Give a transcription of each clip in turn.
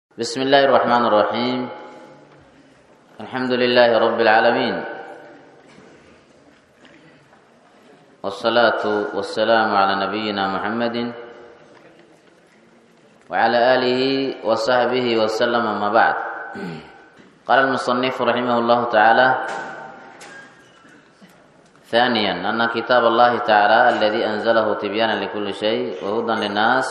بسم الله الرحمن الرحيم الحمد لله رب العالمين والصلاة والسلام على نبينا محمد وعلى آله وصحبه وسلم أما بعد قال المصنف رحمه الله تعالى ثانيا أن كتاب الله تعالى الذي أنزله تبيانا لكل شيء وهدى للناس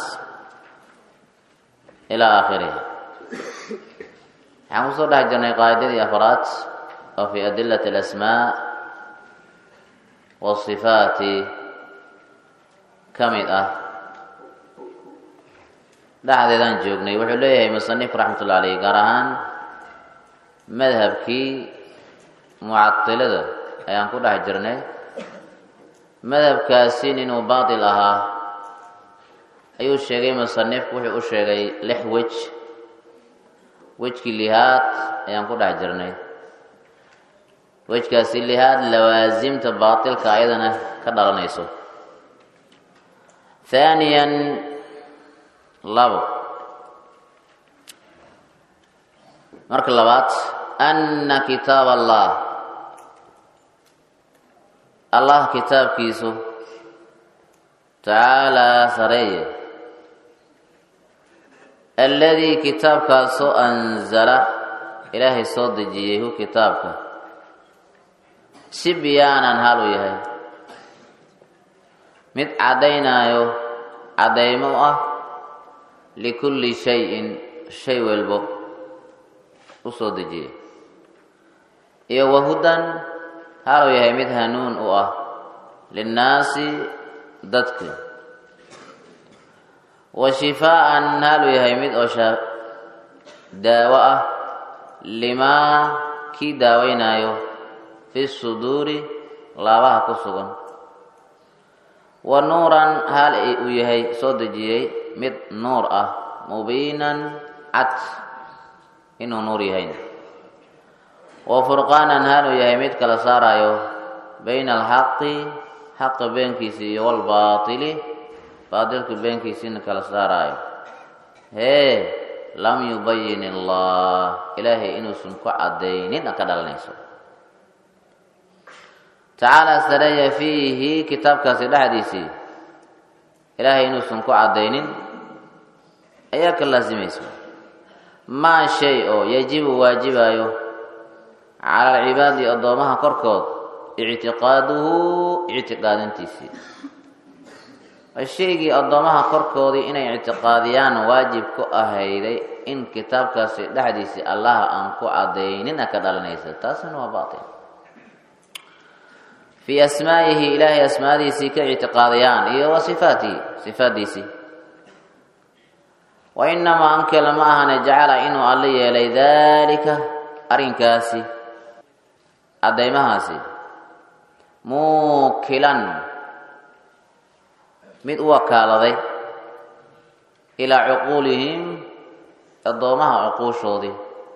إلى آخره waxaan kusoo dhex jirnay qaacidadii afraad oo fi adilati alasmaa wasifaati ka mid ah dhexdeedaan joognay wuxuu leeyahay musanif raxmatullah aleyh gaar ahaan madhabkii mucadilada ayaan ku dhex jirnay madhabkaasi inuu baatil ahaa ayuu sheegay musanifku wuxuu u sheegay lix wej wejkii lihaad ayaan ku dhex jirnay wejkaasi lihaad lawaasimta baatilka ayadana ka dhalanayso haaniyan labo marka labaad anna kitaab allah allah kitaabkiisu tacaalaa sareeye alladii kitaabkaasoo anzala ilaahay soo dejiyey hu kitaabka si biyaanan hal uu yahay mid caddaynaayo caddaymo u ah likulli shay-in shay walbo u soo dejiyey iyo wahudan haluu yahay mid hanuun u ah linnaasi dadka wa shifaa'an haluu yahay mid oo daawo ah limaa kii daaweynaayo fi suduuri laabaha ku sugan wa nuuran hal uu yahay soo dejiyey mid nuur ah mubiinan cad inuu nuur yahayn wa furqaanan haluu yahay mid kala saarayo bayna alxaqi xaqa beenkiisa iyo walbaatili baatilka beenkiisiina kala saaraayo hee lam yubayin allah ilaahay inuusan ku caddaynin a ka dhalanayso tacaala sareeya fiihi kitaabkaasi dhexdiisii ilaahay inuusan ku caddaynin ayaa ka laasimayso maa shay oo yajibu waajibayo cala alcibaadi addoomaha korkood ictiqaaduhu ictiqaadintiisii shaygii addoomaha korkoodii inay ictiqaadiyaan waajib ku ahayday in kitaabkaasi dhexdiisii allaha aan ku caddaynin a ka dhalanaysa taasina waa baatil fii asmaa'ihi ilaahay asmaadiisii ka ictiqaadiyaan iyo wa sifaatihi sifaaddiisii wa inamaa anke lama ahane jacala inuu alla yeelay daalika arrinkaasi caddaymahaasi muukilan mid u wakaaladay ilaa cuquulihim addoomaha cuquushoodii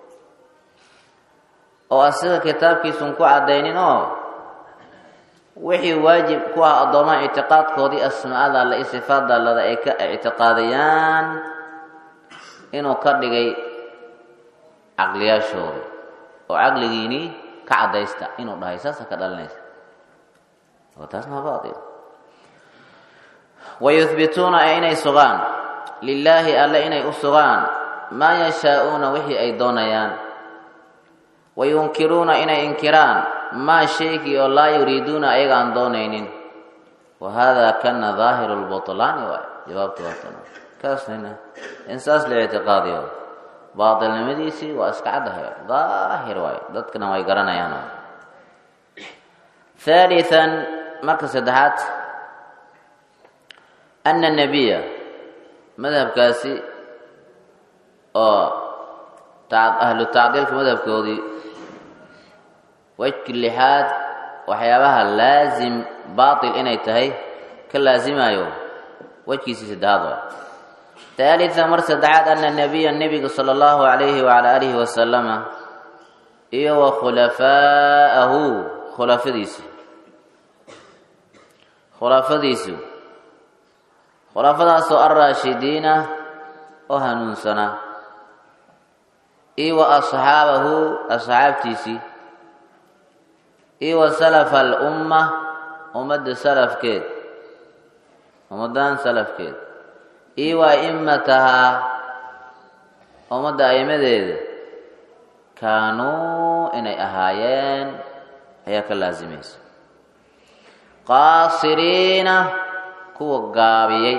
oo asiga kitaabkiisun ku caddaynin oo wixii waajib ku ah addoomaha ictiqaadkoodii asmaada alle i sifaada allada ay ka ictiqaadiyaan inuu ka dhigay caqliyaashooda oo caqligiinii ka caddaysta inuu dhahay saasa ka dhalinaysa oo taasna waa baatil wayuhbituuna ee inay sugaan lilaahi alle inay u sugaan maa yashaa'uuna wixii ay doonayaan wayunkiruuna inay inkiraan maa shaygii oo laa yuriiduuna ayaga aan doonaynin wa haadaa kana daahiru lbutlaani waay jawaabta waatan kaasnina in saas la ictiqaadiyo baatilnimadiisii waa iska caddahay daahir waay dadkana way garanayaan haalian marka saddexaad ana nebiya madhabkaasi oo ahlu tacdiilka madhabkoodii wejki lixaad waxyaabaha laasim baatil inay tahay ka laasimayo wejkiisii saddexaad waa haalian mar saddexaad ana nebiya nebiga sala allahu calayhi wacala aalihi wasalama iyo wa khulafaa'ahu khulafadiisi khulafadiisu khulaafadaasoo alraashidiina oo hanuunsanaa iyo wa asxaabahu asxaabtiisii iyo wa salafa alumma ummadda salafkeed ummaddan salafkeed iyo wa a'immatahaa ummadda a'immadeeda kaanuu inay ahaayeen ayaa ka laasimaysa qaasiriina kuwa gaabiyey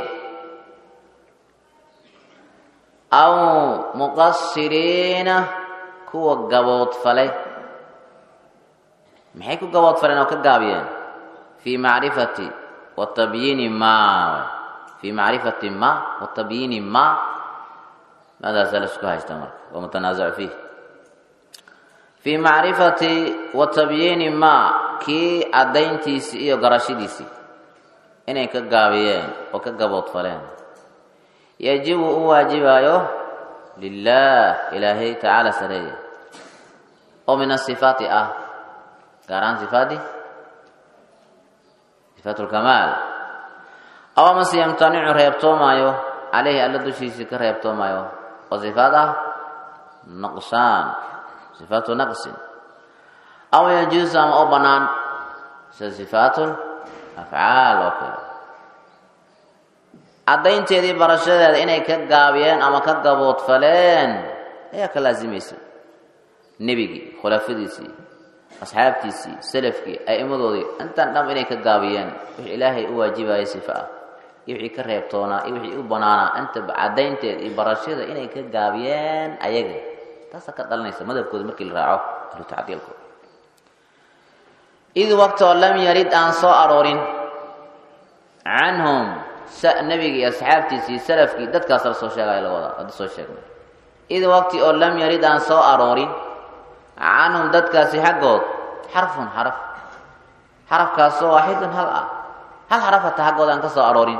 aw muqasiriina kuwa gaboodfalay maxay ku gaboodfaleen oo ka gaabiyeen fii macrifati wa tabyiini ma fii macrifati ma wa tabyiini ma maadaasaa la isku haysta marka waa mutanaasacu fiih fii macrifati wa tabyiini ma kii caddayntiisii iyo garashadiisii inay ka gaabiyeen oo ka gaboodfaleen yajibu u waajibaayo lilah ilaahay tacaala sareeya oo min asifaati ah gaar ahaan sifaadi sifaat lkamaal aw amase yamtanicu reebtoomaayo caleyhi alla dushiisii ka reebtoomaayo oo sifaad ah naqsaan sifaatu naqsin aw yajuusu ama oo bannaan sida sifaatu afcaal oo kale caddaynteedii barashadeeda inay ka gaabiyeen ama ka gaboodfaleen ayaa ka laasimaysa nebigii khulafadiisii asxaabtiisii salafkii a'immadoodii intan dham inay ka gaabiyeen wixii ilaahay u waajibayay sifa ah iyo wixii ka reebtoonaa iyo wixii u bannaanaa intaba caddaynteeda iyo barashada inay ka gaabiyeen ayaga taasaa ka dhalanaysa madhabkooda markii la raaco ahlu tacdiilkooda id waqtoo lam yarid aan soo aroorin canhum nebigii iyo asxaabtiisii salafkii dadkaas la soo sheegaya la wadaa hadda soo sheegnay id waqti oo lam yarid aan soo aroorin canhum dadkaasi xaggood xarfun xaraf xarafkaasoo waaxidun hal ah hal xaraf hata xaggood aan ka soo aroorin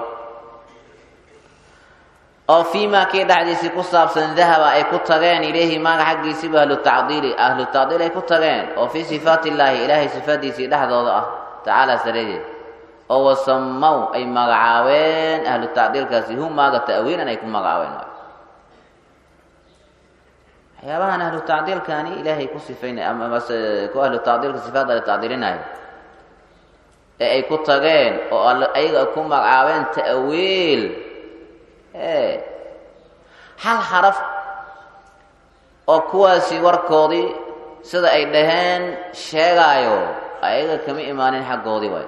oo fii maa kii dhexdiisii ku saabsan dahaba ay ku tageen ilayhi maaga xaggiisiiba ahlu tacdiili ahlu tacdiil ay ku tageen oo fii sifaati illaahi ilaahay sifaadiisii dhexdooda ah tacaala sareedeed oo wasamaw ay magacaabeen ahlu tacdiilkaasi hu maaga ta'wiilan ay ku magacaabeen waxyaabahan ahlu tacdiilkani ilaahay ku sifaynay amase ku ahlu tacdiilka sifaadda la tacdiilinayo ee ay ku tageen oo ayaga ku magacaabeen ta'wiil hal xaraf oo kuwaasi warkoodii sida ay dhaheen sheegaayo ayaga kama imaanin xaggoodii waay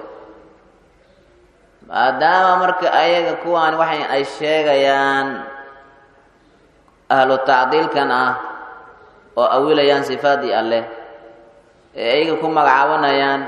maadaama marka ayaga kuwaan waxay ay sheegayaan ahlu tacdiilkan ah oo awilayaan sifaaddii alleh ee ayaga ku magacaabanayaan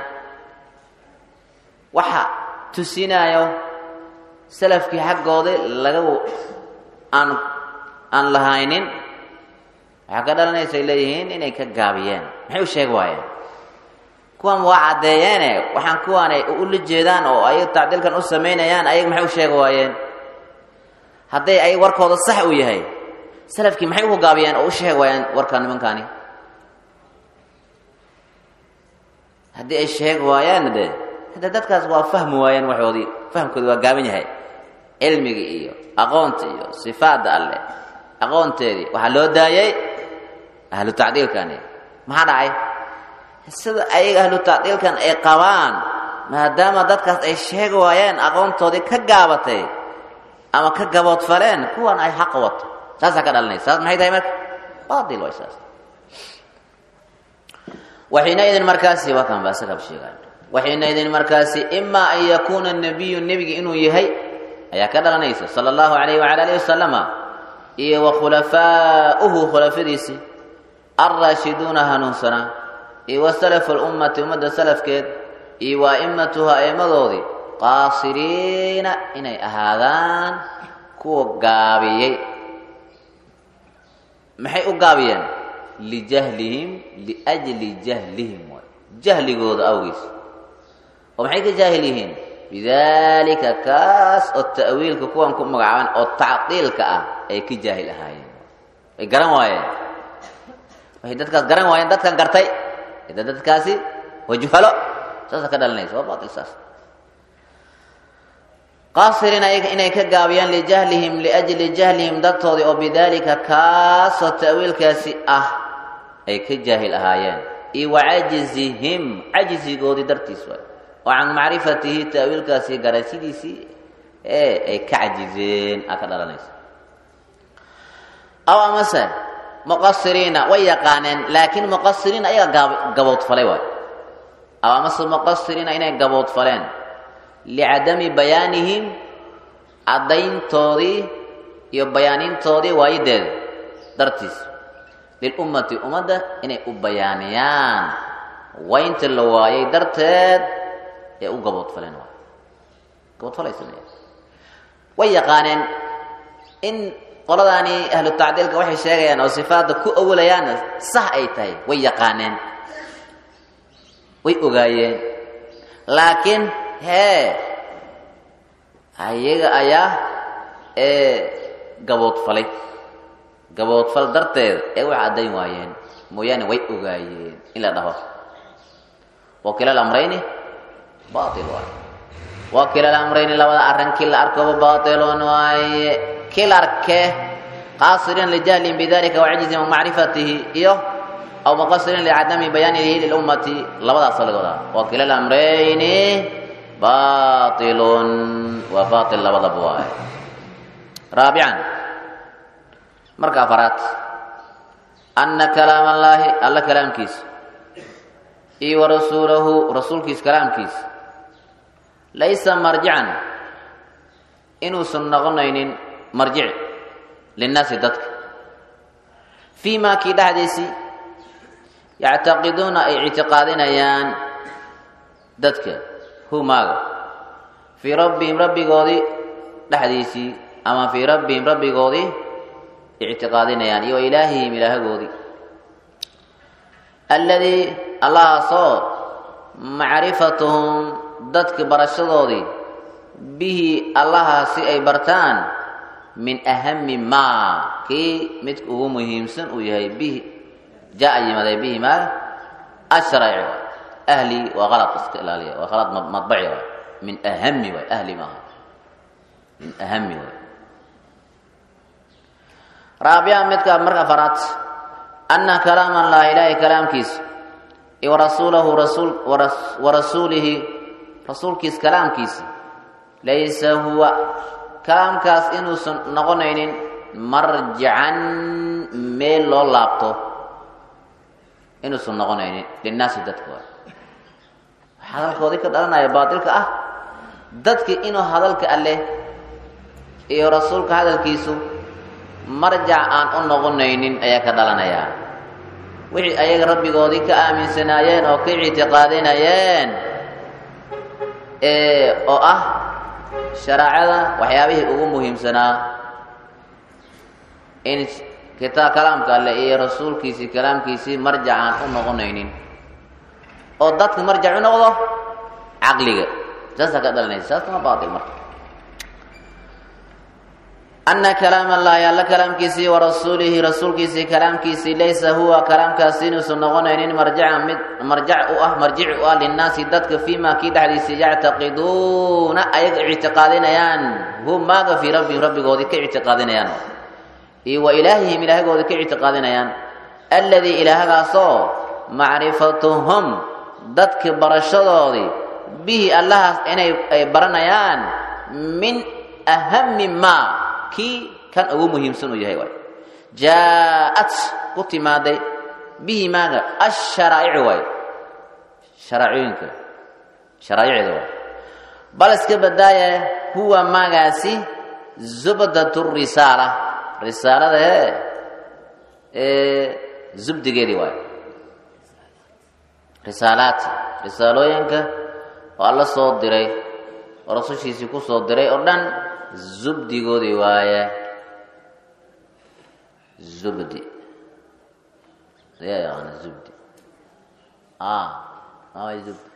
waxa tusinayo salafkii xaggoodii laga aan aan lahaynin waxaa ka dhalanaysay leeyihiin inay ka gaabiyeen maxay u sheegi waayeen kuwan waa caddeeyeene waxaan kuwaanay ula jeedaan oo ayaga tacdiilkan u samaynayaan ayaga maxay u sheegi waayeen hadday ay warkooda sax u yahay salafkii maxay ugu gaabiyeen oo u sheegi waayeen warka nimankaani haddii ay sheegi waayaan de hadda dadkaas waa fahmi waayeen waxoodii fahamkoodi waa gaaban yahay cilmigii iyo aqoonta iyo sifaadda alleh aqoonteedii waxaa loo daayay ahlu tacdiilkani maxaa dhacay sida ayaga ahlu tacdiilkan ay qabaan maadaama dadkaas ay sheegi waayeen aqoontoodii ka gaabatay ama ka gaboodfaleen kuwan ay xaqa wato saasaa ka dhalanaysa saas maxay tahay marka baatil way saas waxiinaidin markaasi waa kan ba isagaaba sheegayo waxiinaidin markaasi imaa an yakuuna nabiyu nebigi inuu yahay ayaa ka dhalanaysa sala allahu alayh wala alihi wasalama iyo wa khulafaa'uhu khulafadiisii alraashiduuna hanuunsanaa iyo wa salafu lummati ummadda salafkeed iyo wa a'immatuha a'immadoodii qaasiriina inay ahaadaan kuwa gaabiyey maxay u gaabiyeen lijahlihim liajli jahlihim waay jahligooda awgiis oo maxay ka jaahil yihiin bidalika kaas oo ta'wiilka kuwan ku magacaaban oo tacdiilka ah ay ka jaahil ahaayeen way garan waayeen waxay dadkaas garan waayeen dadkan gartay ida dadkaasi waa juhalo saasa ka dhalanaysa waa baatil saas qaasiriin inay ka gaabiyaan lijahlihim liajli jahlihim dartoodii oo bidaalika kaasoo ta'wiilkaasi ah ay ka jaahil ahaayeen iyo wacajizihim cajizigoodii dartiis waay oo can macrifatihi ta'wiilkaasi garashadiisii ee ay ka cajizeen aa ka dhalanaysa aw amase muqasiriina way yaqaaneen laakiin muqasiriin ayaga gaboodfalay waay aw amase muqasiriina inay gaboodfaleen licadami bayaanihim caddayntoodii iyo bayaanintoodii waayideeda dartiis lilummati ummadda inay u bayaaniyaan waynta la waayay darteed ee u gaboodfaleen waay gaboodfalay sameeya way yaqaaneen in qoladaani ahlu tacdiilka waxay sheegayaan oo sifaadda ku awalayaanna sax ay tahay way yaqaaneen way ogaayeen laakiin hee ayaga ayaa ee gaboodfalay gaboodfal darteeda ee wax caddayn waayeen mooyaane way ogaayeen in la dhaho wakila alamrayni bail waaye wakila alamrayni labada arrinkii la arkoba bailun waaye kil arke qaasiriin lijahlin bidalika wacajizin macrifatihi iyo aw muqasirin licadami bayaanihi lilummati labadaasoo laga wadaa wakila alamrayni bailun waa bail labadaba waaye raabican marka afaraad ana kalaam allaahi alla kalaamkiisa iyo warasuulahu rasuulkiisa kalaamkiisa laysa marjican inuusan noqonaynin marjic linnaasi dadka fii maa kii dhexdiisii yactaqiduuna ay ictiqaadinayaan dadka humaaga fii rabbihim rabbigoodii dhexdiisii ama fii rabbihim rabbigoodii ictiqaadinayaan iyo ilaahihim ilaahagoodii alladii allahaasoo macrifatuhum dadka barashadoodii bihi allaha si ay bartaan min ahami maa kii midka ugu muhiimsan uu yahay bihi jaa yimaday bihi maa ashraci ahli waa qalad iska ilaaliya waa qalad madbaci waay min ahami waay ahli maaha min ahami waay raabica midka marka afaraad ana kalaam allah ilaahay kalaamkiisa iyo warasuulahu rasuul warasuulihi rasuulkiisa kalaamkiisa laysa huwa kalaamkaas inuusan noqonaynin marjican meel loo laabto inuusan noqonaynin linnaasi dadka waay hadalkoodii ka dhalanaya baatilka ah dadki inuu hadalka alleh iyo rasuulka hadalkiisu marjac aan u noqonaynin ayaa ka dhalanayaa wixii ayaga rabbigoodii ka aaminsanaayeen oo ka ictiqaadinayeen oo ah shareecada waxyaabihii ugu muhiimsanaa in kitaab kalaamka alleh iyo rasuulkiisii kalaamkiisii marjac aan u noqonaynin oo dadka marjac u noqdo caqliga saasaa ka dhalanaysa saasna baatil marka ana kalaam allahi alla kalaamkiisii warasuulihi rasuulkiisii kalaamkiisii laysa huwa kalaamkaasi inuusan noqonaynin marjacan mid marjac u ah marjic u ah linnaasi dadka fii ma kii dhexdiisii yactaqiduuna ayaga ictiqaadinayaan hu maaga fii rabbihim rabbigoodii ka ictiqaadinayaan iyo wa ilaahihim ilaahgoodii ka ictiqaadinayaan alladii ilaahagaasoo macrifatuhum dadka barashadoodii bihi allahaas inay ay baranayaan min ahami maa kii kan ugu muhiimsan uu yahay waay jaa-at ku timaaday bihi maaga asharaa'icu waay sharaacooyinka sharaa'icda waay bal iska badaaya huwa maagaasi zubdatu risaala risaalada ee zubdigeedii waay risaalaat risaalooyinka oo alla soo diray oo rasushiisii ku soo diray oo dhan zubdigoodii waaye zubdi yaa yaqaana zubdi maay zubdi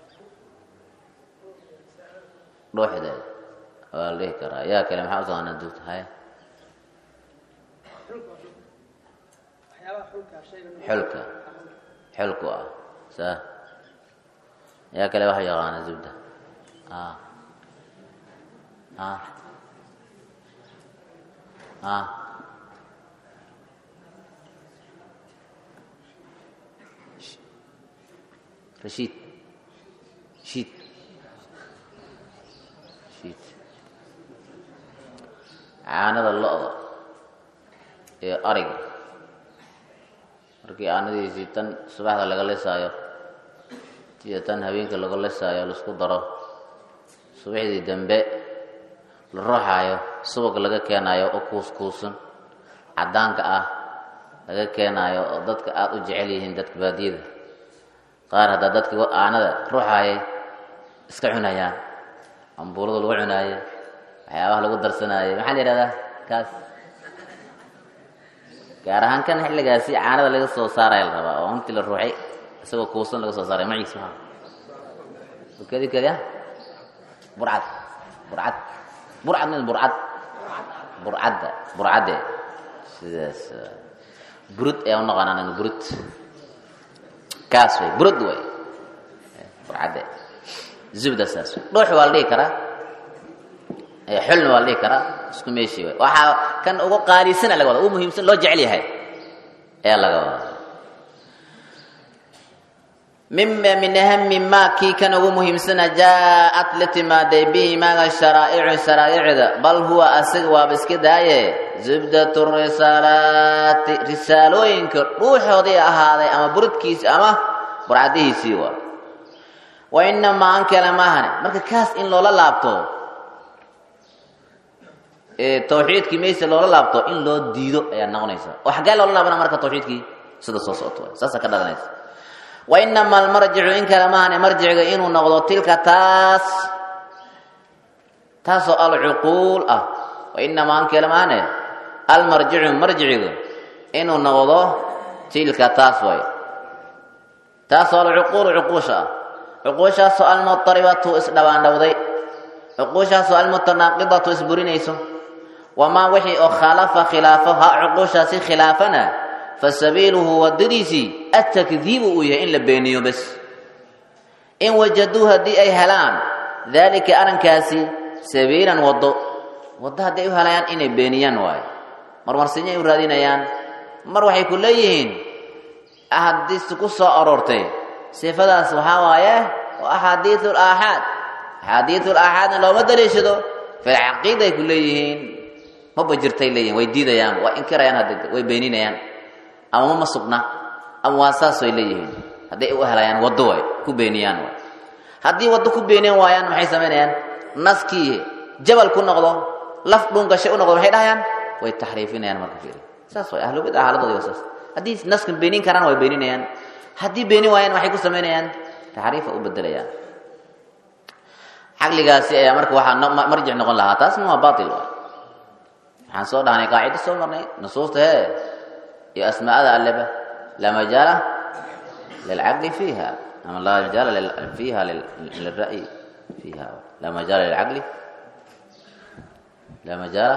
dhuuxdeeda waa la dhihi karaa yaa kale maxaa u taqaanaa zubdi haya xulka xulku ah sa yaa kale waxa yaqaana zubda a a rashiid shiid shiid caanada lo-da ee ariga markii caanadiisii tan subaxda laga lisaayo iyo tan habeenka laga lisaayo laisku daro subaxdii dambe la ruuxaayo subag laga keenaayo oo kuuskuusan caddaanka ah laga keenaayo oo dadka aada u jecel yihiin dadka baadiyada qaar haddaa dadka aanada ruuxaayay iska cunayaan ambuulada lagu cunaaye waxyaabaha lagu darsanaaye maxaa la yidhahdaa kaas gaar ahaan kan xilligaasi caanada laga soo saaraya la rabaa oo intii la ruuxay isagoo kuusan laga soo saaray maciis maa kedi kedi ah burcad burcad burcad min burcad burcadda burcadde sidaas burud ayaa u naqaan anaga burud kaas way burud way burcadde zubda saas way dhuux waa la dhihi karaa xulna waa la dhihi karaa isku meeshii way waxaa kan ugu qaalisan laga wada ugu muhiimsan loo jecel yahay ayaa laga wada mima min ahami ma kii kan ugu muhiimsana jaa-at la timaaday bihi maaga sharaa'icu sharaa'icda bal huwa asaga waaba iska daaye zubdatu risaalaati risaalooyinka dhuuxoodii ahaaday ama burudkiisi ama burcadihiisii waa wa inamaa an kale maahane marka kaas in loola laabto tawxiidkii mayse loola laabto in loo diido ayaa noqonaysa oo xaggee loola laabana marka tawxiidkii sida soo socoto saasa ka dhalanaysa wainama almarjicu in kale maahane marjiciga inuu noqdo tilka taas taasoo alcuquul ah wainamaa an kale maahane almarjicu marjicigu inuu noqdo tilka taas way taasoo alcuquulu cuquusha ah cuquushaasoo almutaribatu isdhabaandhowday cuquushaasoo almutanaaqidatu isburinayso wamaa wixii oo khalafa khilaafo ha cuquushaasi khilaafana fasabiiluhu wadadiisii atakdiibu uu yahay in la beeniyo bes in wajaduu haddii ay helaan daalika arrinkaasi sabiilan waddo waddo haddii ay u helayaan inay beeniyaan waayo marmarsinya ay u raadinayaan mar waxay ku leeyihiin axaadiistu ku soo aroortay sifadaas waxaa waaye waa axaadiiu laaxaad axaadiiu laaxaadna looma daliishado filcaqiida ay ku leeyihiin maba jirtay leeyihin way diidayaan waa inkirayaan hadda way beeninayaan ama mama sugna ama waa saas way leeyihiin hadday u helayaan waddo way ku beeniyaan way haddii waddo ku beeniyan waayaan maxay samaynayaan naskii jabal ku noqdo laf dhungashay u noqdo maxay dhahayaan way taxriifinayaan marka fiiri saas way ahlubid ah xaaladooda waa saas haddii naskan beenin karaan way beeninayaan haddii beenin waayaan waxay ku samaynayaan taxriifa u bedelayaan caqligaasi ayaa marka waxaa marjic noqon lahaa taasna waa baatil waay waxaan soo dhahnay qaacido soo marnay nusuusta hee iyo asmaa'ada alleba laa majaala lilcaqli fiiha ama laa majaala fiiha lilra'yi fiiha laa majaala lilcaqli laa majaala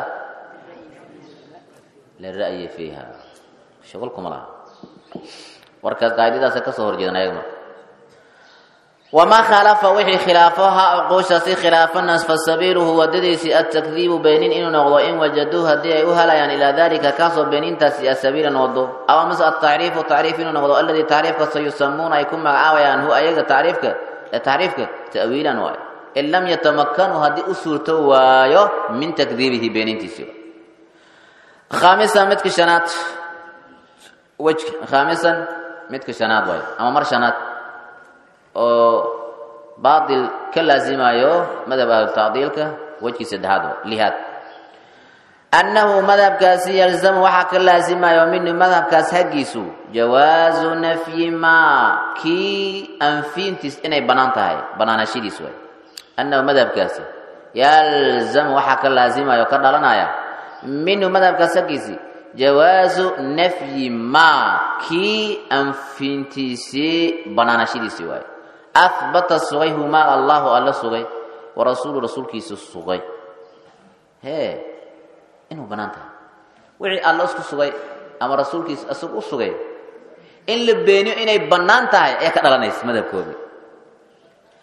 lilra'yi fiiha shuqul kuma laha warka qaacidadaasa ka soo horjeedan ayaga marka wamaa khalafa wixii khilaafo ha cuquushaasi khilaafanaas fasabiiluhu wadadiisii atakdiibu beenin inuu noqdo in wajaduu haddii ay u helayaan ilaa dalika kaasoo beenintaasi asabiilan wado aw amase atacriifu tacriif inuu noqdo aladii tacriifkasta yusamuuna ay ku magacaabayaan hu ayaga tacriifka tacriifka ta'wiilan waayo in lam yatamakkanuu haddii u suurto waayo min takdiibihi beenintiisiiba khaamisan midka shanaad wejka khaamisan midka shanaad waayo ama mar shanaad oo baatil ka laasimayo madhab ahlutacdiilka wejkii saddexaad lihaad annahu madhabkaasi yalzamu waxaa ka laasimayo minu madhabkaas haggiisu jawaazu nafyi maa kii anfiintiis inay bannaan tahay bannaanashadiis waay annahu madhabkaasi yalzamu waxaa ka laasimayo ka dhalanaya minhu madhabkaas haggiisi jawaazu nafyi maa kii anfiintiisii bannaanashadiisii waaye ahbata sugay humaa allahu alla sugay wa rasuulu rasuulkiisa sugay hee inuu bannaan tahay wixii alla isku sugay ama rasuulkiisa isagu u sugay in la beeniyo inay bannaan tahay ayaa ka dhalanaysa madhabkooda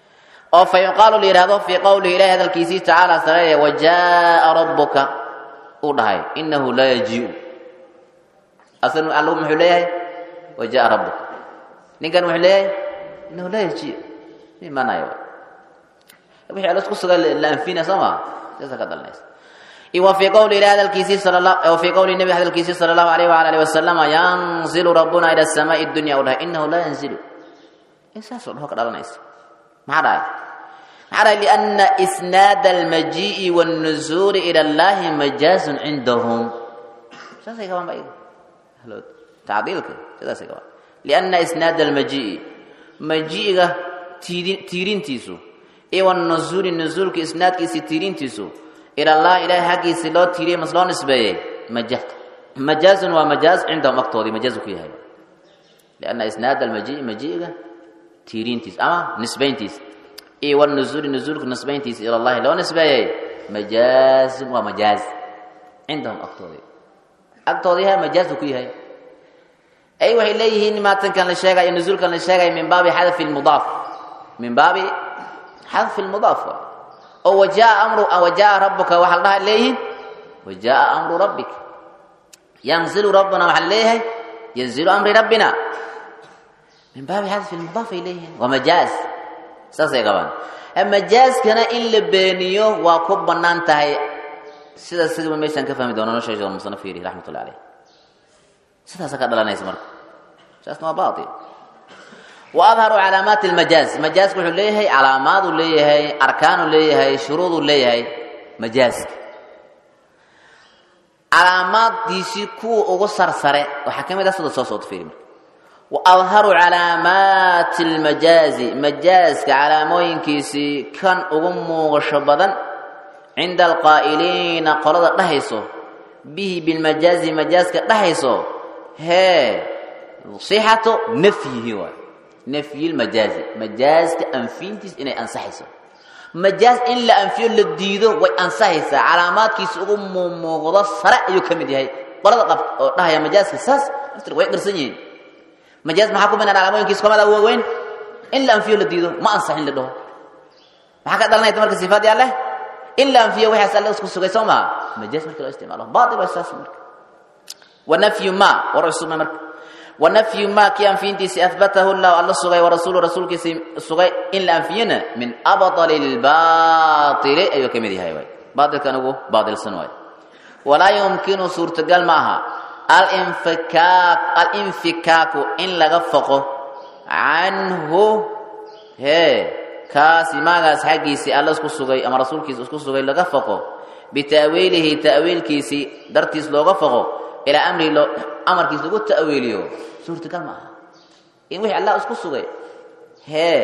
oo fa yuqaalu la yidhahdo fii qowlihi ilahi hadalkiisii tacaala sareeye wajaaa rabbuka uu dhahay inahu laa yajiiu asal algu muxuu leeyahay wajaaa rabbuka ninkan muxuu leeyahay inahu laa yajiiu imanayo wixii alla isku sugan la anfina soo maa saasa ka dhalanaysa wa fii qowli ilahi hadalkiisii sala la wa fii qowli nabi hadalkiisii sala allahu alayh waala alihi wasalama yanzilu rabbuna ila asamaai dunya u dhahay inahu laa yanzilu saasoo dhaho ka dhalanaysa maxaa dhahay maxaa dhahay lianna isnaada almajii'i waannuzuuli ila allahi majaazun cindahum saasay qabaan ba iyaga tacdiilka sidaasay qabaan lianna isnaada almajii'i majiiga tiirintiisu iyo wanuzuuli nuzuulka isnaadkiisi tiirintiisu ila allah ilahay xaggiisi loo tiiriyey mas loo nisbeeyey maja majaazun waa majaaz cindahum agtoodii majaazu ku yahay lianna isnaada almajii'i majiiga tiirintiis ama nisbayntiis iyo wanuzuuli nuzuulka nisbayntiisa ila allahi loo nisbeeyey majaazun waa majaaz cindahum agtoodii agtoodii yahay majaazu ku yahay ay waxay leeyihiin maatankan la sheegay nuzuulkan la sheegay min baabi xadfi lmudaaf min baabi xadfi lmudaaf oo wajaa amru wajaa rabbuka waxaa la dhaha leeyihiin wajaa amru rabbik yanzilu rabbuna waxaa leeyahay yanzilu amri rabbina min baabi xadfi lmudaaf ay leeyihiin waa majaaz saasay qabaan majaazkana in la beeniyo waa ku bannaan tahay sidaas sida meeshaan ka fahmi doono nolosha sheekh musannaf yiri raxmatullahi alayh sidaasa ka dhalanaysa marka saasna waa baatil wa adharu calaamaati almajaaz majaazka wuxuu leeyahay calaamaaduu leeyahay arkaanuu leeyahay shuruuduu leeyahay majaazka calaamaaddiisii kuwa ugu sarsare waxaa ka mid ah sida soo socota fiiri marka wa adharu calaamaati almajaazi majaazka calaamooyinkiisii kan ugu muuqasho badan cinda alqaa'iliina qolada dhahayso bihi bilmajaazi majaazka dhahayso hee sixatu nafyihi waay nafyi lmajaazi majaazka anfiintiis inay ansaxayso majaaz in la anfiyo la diido way ansaxaysaa calaamaadkiisa ugu muuqdo sare ayuu ka mid yahay qolada qab oo dhahaya majaazka saas naftir way qarsan yihiin majaaz maxaa ku banaan calaamooyinkiisa kamada waaweyn in la anfiyo la diido ma ansaxin la dhaho maxaa ka dhalanaysa marka sifaadii alleh in la anfiyo waxaas alle isku sugay soo maha majaaz marka loo isticmaalo baatil waa saas marka wanafyu ma war cusubma marka wanafyu ma kii anfiyintiisi ahbatahu llahu alla sugay warasuulu rasuulkiisi sugay in la anfiyana min abطali اlbaطili ayuu ka mid yahay waay baatilkan ugu baatilsan waay walaa yumkinu suurtagal ma aha alinfikaak alinfikaaku in laga foqo canhu hee kaasi maagaas xaggiisii alla isku sugay ama rasuulkiisa isku sugay laga foqo bita'wiilihi ta'wiilkiisii dartiis looga foqo ilaa amrihi loo amarkiis lagu ta'wiiliyo suurtagal ma aha in wixii allah isku sugay hee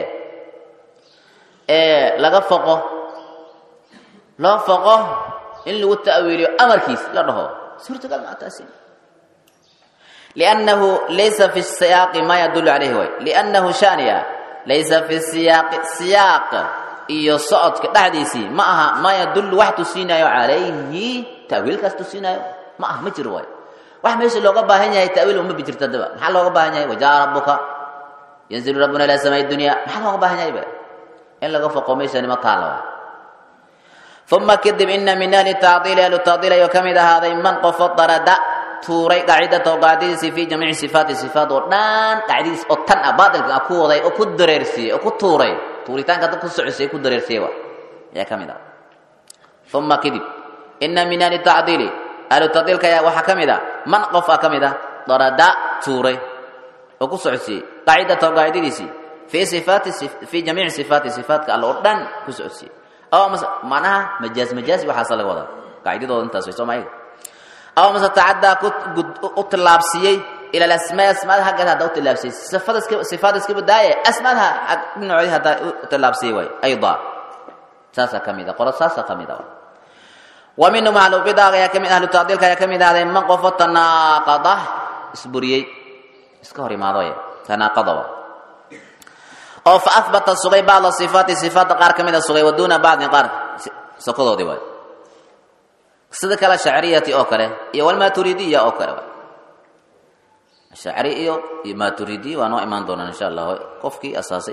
ee laga foqo loo foqo in lagu ta'wiiliyo amarkiis la dhaho suurtagal ma aha taasi liannahu laysa fi siyaaqi ma yadullu calayhi way liannahu shaniya laysa fi siyaaqi siyaaq iyo socodka dhexdiisii ma aha ma yadullu wax tusiinayo calayhi ta'wiilkaas tusiinayo ma aha ma jiro waay wax meesha looga baahan yahay ta'wiil uma bijirta daba maxaa looga baahan yahay wajaa rabbuka yanzilu rabbuna ila samaa'i dunya maxaa looga baahan yahay ba in laga foqo meeshani ma taala waay uma kadib ina min ahli tacdiili ahlu tacdiil ayuu ka mid ahaaday man qofo darada tuuray qaacidatahu qaacidadiisii fi jamiici sifaati sifaat oo dhan qaacidadiis oo tan ah baatilka ku waday oo ku dareersiyey oo ku tuuray tuuritaanka dad ku socosiyey ku dareersiyey wa ayaa ka mid ah uma kadib ina min ahli tacdiili ahlu tacdiilka ayaa waxaa ka mid ah man qof ah ka mid ah darada tuuray oo ku socosiyey qaacidatahu qaacidadiisii fi sifaati fi jamiici sifaati sifaatka alla oo dhan ku socosiyey oo macnaha majaaz majaaz waxaasa laga wadaa qaacidadooda intaas way soo maayiga aw mase tacaddaa u tillaabsiiyey ila alasmaa asmaada haggeed haddaa u tillaabsiyey sifada iska sifaada iska badaaye asmaadaha dhinacoodii haddaa u tillaabsiyey waay aydaa saasaa ka mid a qolo saasaa ka mid a wa minhum ahlu bidaaga ayaa kamid ahlu tacdiilka ayaa ka mid ahday man qofo tanaaqada isburiyey iska hor imaadoy tanaaqada wa oo fa ahbata sugay bacda sifaati sifaadda qaar ka mid a sugay wa duuna bacdin qaar sokodoodii waay sida kale shacriyati oo kale iyo walmaturidiya oo kale shacri iyo iyo maturidiya waa noo imaan doonaan insha allah qofkii asaasay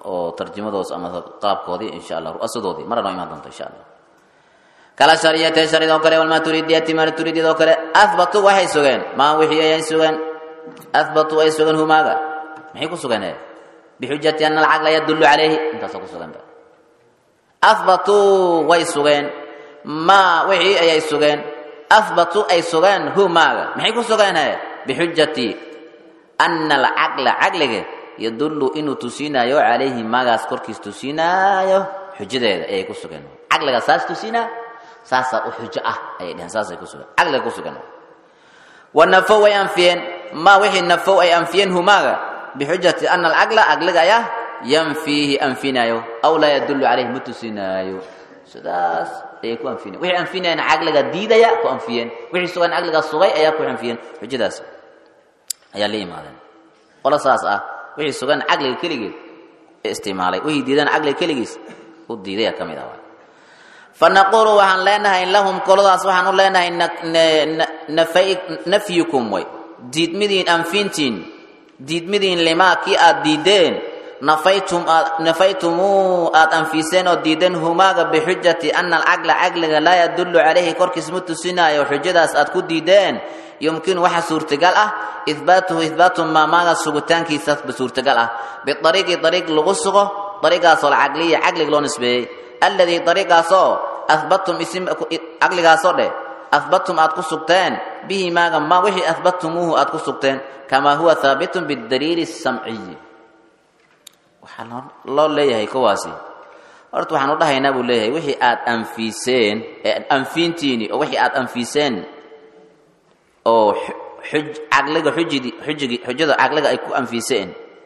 oo tarjumadoos ama qaabkoodii insha allah ru'asadoodii marna noo imaan doonto insha allah kala shariyatee sharidoo kale walmaturidiyati maturidiyadoo kale ahbatuu waxay sugeen maa wixii ayay sugeen ahbatuu ay sugeen humaaga maxay ku sugeen bixujati ana alcaqla yadullu calayhi intaasoo ku sugan ahbatuu way sugeen maa wixii ayay sugeen ahbatuu ay sugeen humaaga maxay ku sugeen bixujati ana alcaqla caqliga yadullu inuu tusinaayo calayhi maagaas korkiis tusinaayo xujadeeda ayay ku sugeen caqliga saas tusinaa saasaa u xujo ah ayay dheheen saasay ku sugan caqliga ku sugan wa nafow way anfiyeen maa wixii nafow ay anfiyeen humaaga bixujati ana alcaqla caqliga ayaa yanfiihi anfinaayo aw laa yadullu calayhi ma tusinaayo sidaas ayay ku anfineen wixii anfinayaan caqliga diidaya ku anfiyeen wixii sugan caqliga sugay ayaa ku anfiyeen xujadaas ayaa la yimaadeen qolo saas ah wixii sugan caqliga keligeed ee isticmaalay wixii diidan caqliga keligiis u diidaya ka mid ah fanaquulu waxaan leenahay lahum koladaas waxaan u leenahay nafyukum way diidmidiin anfintiin diidmidiin limaa kii aad diideen nafaytum aad nafaytumuu aad anfiseen oo diideen humaaga bixujati ana alcaqla caqliga laa yadullu calayhi korkiis ma tusinaayo xujadaas aad ku diideen yumkinu waxa suurtagal ah ihbaatuhu ihbaatu maamaaga sugitaankiisaba suurtagal ah biariiqi ariiq lagu sugo ariiqaasoo alcaqliya caqliga loo nisbeeyey alladii ariiqaasoo ahbatum caqligaasoo dheh ahbatum aad ku sugteen bihi maaga ma wixii ahbatumuuhu aad ku sugteen kamaa huwa haabitun bidaliili samciyi waxaa loo leeyahay kuwaasi horta waxaan u dhahaynaa buu leeyahay wixii aad anfiiseen anfiintiini oo wixii aad anfiiseen oo xuj caqliga xujidi xujigi xujada caqliga ay ku anfiiseen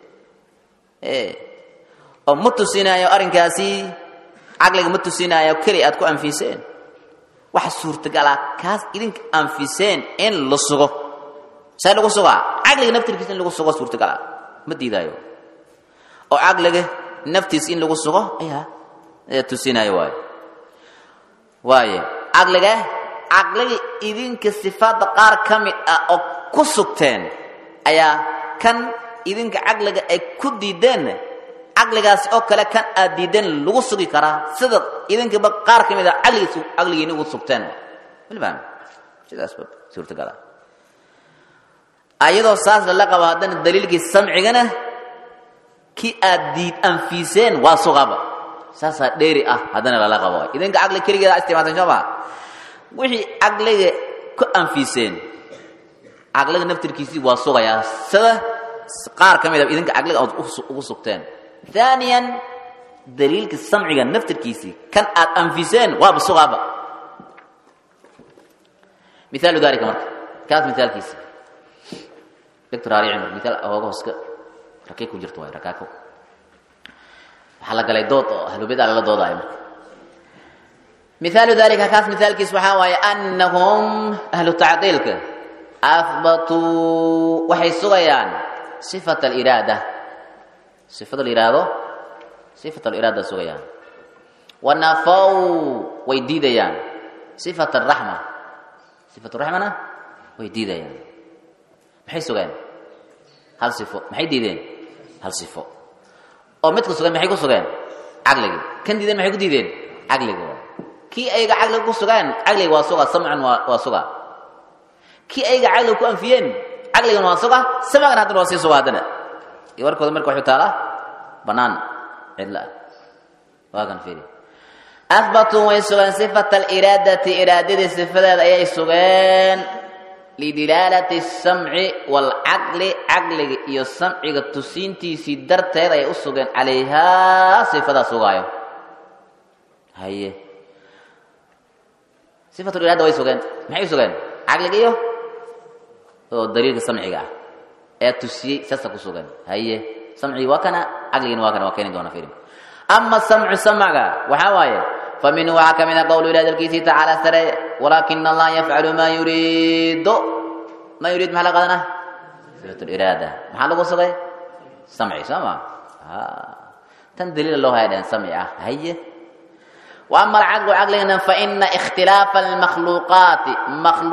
oo ma tusinaayo arrinkaasi caqliga ma tusinaayo keli aad ku anfiiseen waxa suurtagal ah kaas idinka anfiseen in la sugo see lagu sugaa caqliga naftirkiisa in lagu sugo suurtagal ah ma diidaayo oo caqliga naftiisa in lagu sugo ayaa ayaa tusinaayo waayo waayo caqliga caqliga idinka sifaadda qaar ka mid ah oo ku sugteen ayaa kan idinka caqliga ay ku diideen caqligaasi oo kale kan aad diideen lagu sugi karaa sida idinkaba qaar ka mid a caqligiis caqligiina ugu sugteen malfahmi sidaasba suurtagala ayadoo saas lala qabo haddana daliilkii samcigana kii aad diid anfiiseen waa sugaba saasaa dheeri ah haddana lala qabo idinka caqli keligeeda isticmaalsan soo maa wixii caqliga ku anfiiseen caqliga naftirkiisii waa sugayaa sida qaar ka mid a idinka caqliga aad ugu sugteen ثانيا دليلك السمعي نفتر كيسي كان آد أنفسين واب صغابة مثال ذلك مرك كانت مثال كيسي دكتور علي عمر مثال أهوغو هسك ركيكو جرتوا ركاكو حلق لي دوت هلو بيد على دوت عمر مثال ذلك كانت مثال كيس وحاوي أنهم أهل التعطيل أثبتوا وحي صغيان صفة الإرادة sifada la yidhaahdo sifat aliraada sugayaan wanafow way diidayaan sifat araxma sifat raxmana way diidayaan maxay sugeen hal sifo maxay diideen hal sifo oo midka sugan maxay ku sugeen caqligii kan diideen maxay ku diideen caqliga waay kii ayaga caqliga ku sugaan caqliga waa suga samcan waa waa suga kii ayaga caqliga ku anfiyeen caqligana waa suga samcana haddana waa sii suga haddana iyo warkooda marka waxuu taalaa bannaan cidla ah waa kan fiiri ahbatuu way sugeen sifata aliraadati iraadadii sifadeeda ayay sugeen lidilaalati samci waalcaqli caqliga iyo samciga tusiintiisii darteed ayay u sugeen calayhaa sifadaa sugaayo haye sifatuliraada way sugeen maxay u sugeen caqliga iyo oo daliilka samciga ah ee tusiyey saasa ku sugan haye samcigi waa kana caqligiina waa kana waa keeni doona filim ama samcu samca waxaa waaye fa minhu waxaa ka mid a qowlu ilahi dalkiisii tacaala sare walaakina allaha yafcalu maa yuriidu maa yuriid maxaa la qaadana sifat liraada maxaa lagu sugay samci soo ma tan daliila loo haya dhehen samci ah haye wa ama alcaqlu caqligana faina ikhtilaafa almakhluuqaati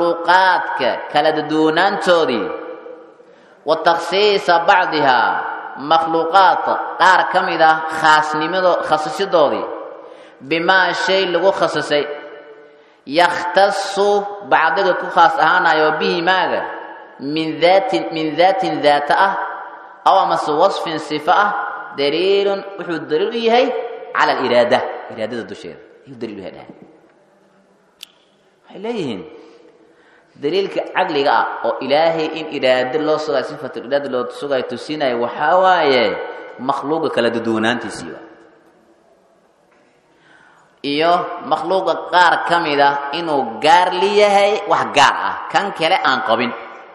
makhluuqaadka kala duduunaantoodii wa takhsiisa bacdihaa makhluuqaadka qaar ka mid ah khaasnimado khasisidoodii bimaa shay lagu khasisay yakhtasu bacdiga ku khaas ahaanayo bihi maaga min daatin min daatin daata ah aw amase wasfin sifo ah daliilun wuxuu daliil u yahay cala aliraada iraadada dusheeda ayuu daliil u yahay dhahay waxay leeyihiin daliilka caqliga ah oo ilaahay in iraado loo sugayo sifatul iraada loo sugayo tusinayo waxaa waaye makhluuqa kala duduwanaantiisii waa iyo makhluuqa qaar ka mid ah inuu gaar liyahay wax gaar ah kan kale aan qabin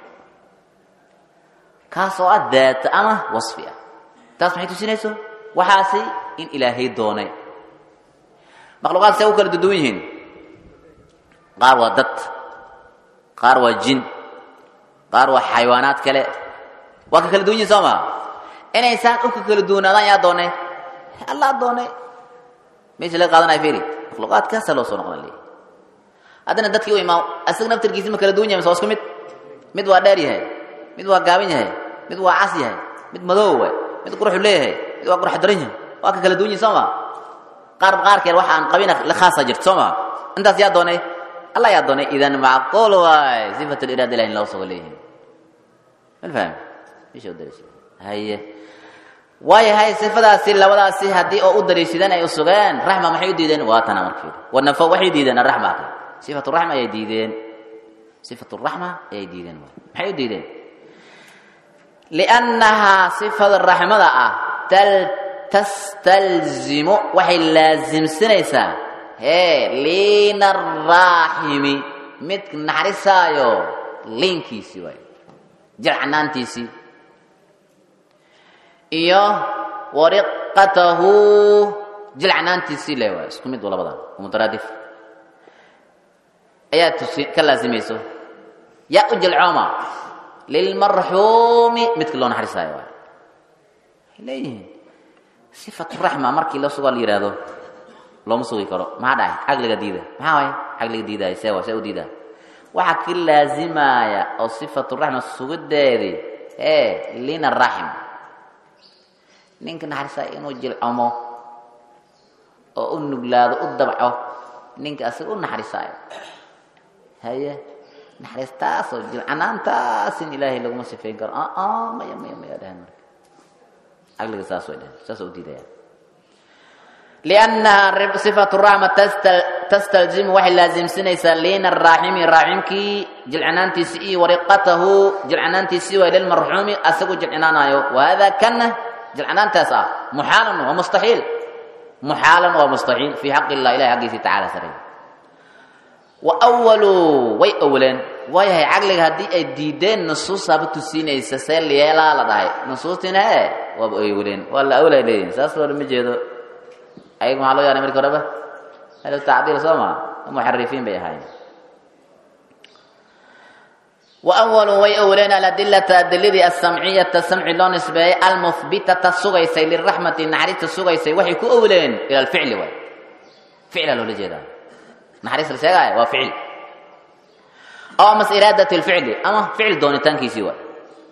kaas oo ah daata ama wasfi ah taas maxay tusinayso waxaasi in ilaahay doonay makhluuqaad see u kala duduwan yihiin qaar waa dad qaar waa jin qaar waa xayawaanaad kale waa ka kala duwan yihin soo maa inaysaan u ka kala duwanaadaan yaa doonay allah doonay meesha laga qaadanaya firi makhluuqaadkaasa loo soo noqona leeyahy haddana dadkii u imaa asaga naftarkiisi ma kala duwan yahay mase waa isku mid mid waa dheer yahay mid waa gaaban yahay mid waa cas yahay mid madow waay mid quruxu leeyahay mid waa qurux daran yahay waa ka kala duwan yihin soo maa qaar qaarkeed waxa aan qabina la khaasa jirto soo maa intaas yaa doonay allah yaa doonay idan macquul waay sifat liraada ilahi in loo sugo leeyihin mal fahmi meesha u dariisha haye waayahay sifadaasi labadaasi haddii oo u dariishadeen ay u sugeen raxma maxay u diideen waa tana markeeda wanafo waxay diideen araxma ka sifatu raxma ayay diideen sifatu raxma ayay diideen maxay u diideen liannahaa sifada raxmada ah tal tastalzimu waxay laasimsanaysaa hee liina araaximi mid naxrisaayo liinkiisii waay jircanaantiisii iyo wariqatahu jilcanaantiisii le waay isku mid labadan mutaraadif ayaa tusi ka laasimayso yaa u jilcooma lilmarxuumi midka loo naxrisaayo waay waxay leeyihiin sifatu raxma markii la sugaa la yidhaahdo looma sugi karo maxaa dhahay caqliga diida maxaa waay caqliga diidaaya see waa see u diidaa waxaa ka laasimaaya oo sifatu raxma sugideedii ee lina raxim ninka naxarisaa inuu jilcomo oo u nuglaado u dabco ninka asaga u naxarisaayo haye naxariistaasoo jilcanaantaas in ilaahay laguma sifayn karo aa maya maya maya dhahan marka caqliga saas way dhahan saas u diidayaan liannaha sifatu raxma tastalzimu waxay laasimsanaysaa liina araaximi raaximkii jilcanaantiisii iyo wariqatahu jilcanaantiisii waa lilmarxuumi asagu jilcinaanayo wahada kana jilcanaantaas ah muxaalan waa mustaxiil muxaalan waa mustaxiil fii xaqi illah ilahi xaggiisii tacala saray wa awalu way awaleen waayahay caqliga haddii ay diideen nusuusaaba tusiinaysa see yeelaa la dhahay nusuustina he waaba awaleen waa la awlay leeyihin saas loola ma jeedo ayaga maxaa loo yaanay marki horeba helo tacdiil soo maa muxarifiin bay ahaayeen wawalu way awaleen aladilata adiladii asamciyata samci loo nisbeeyey almuhbitata sugaysay liraxmati naxariista sugaysay waxay ku awaleen ila alficli waay ficla loola jeedaa naxariis la sheegaayo waa ficil aw amas iraadat lficli ama ficil doonitaankiisii waay